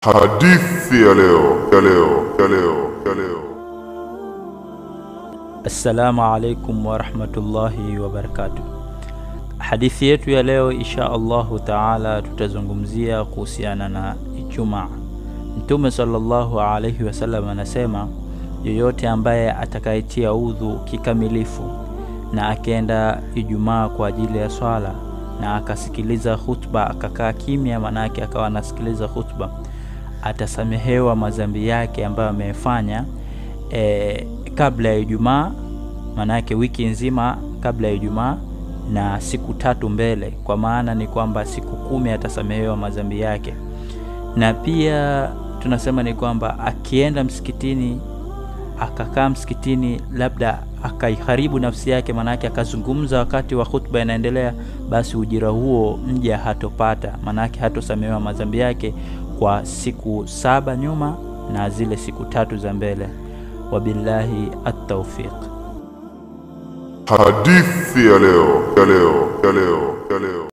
Hadithi ya leo ya leo ya leo ya leo. Assalamu alaikum warahmatullahi wabarakatuh. Hadithi yetu ya leo insha Allahu taala tutazungumzia kuhusiana na Ijumaa. Mtume sallallahu alaihi wasallam anasema, yoyote ambaye atakayetia udhu kikamilifu na akienda Ijumaa kwa ajili ya swala na akasikiliza khutba akakaa kimya, manake akawa anasikiliza khutba, atasamehewa madhambi yake ambayo amefanya e, kabla ya Ijumaa, manake wiki nzima kabla ya Ijumaa na siku tatu mbele, kwa maana ni kwamba siku kumi atasamehewa madhambi yake. Na pia tunasema ni kwamba akienda msikitini akakaa msikitini, labda akaiharibu nafsi yake, maanake akazungumza wakati wa khutba inaendelea, basi ujira huo mja hatopata, maanake hatosamehewa madhambi yake kwa siku saba nyuma na zile siku tatu za mbele. Wabillahi at-tawfiq. Hadithi ya leo ya leo ya leo ya leo.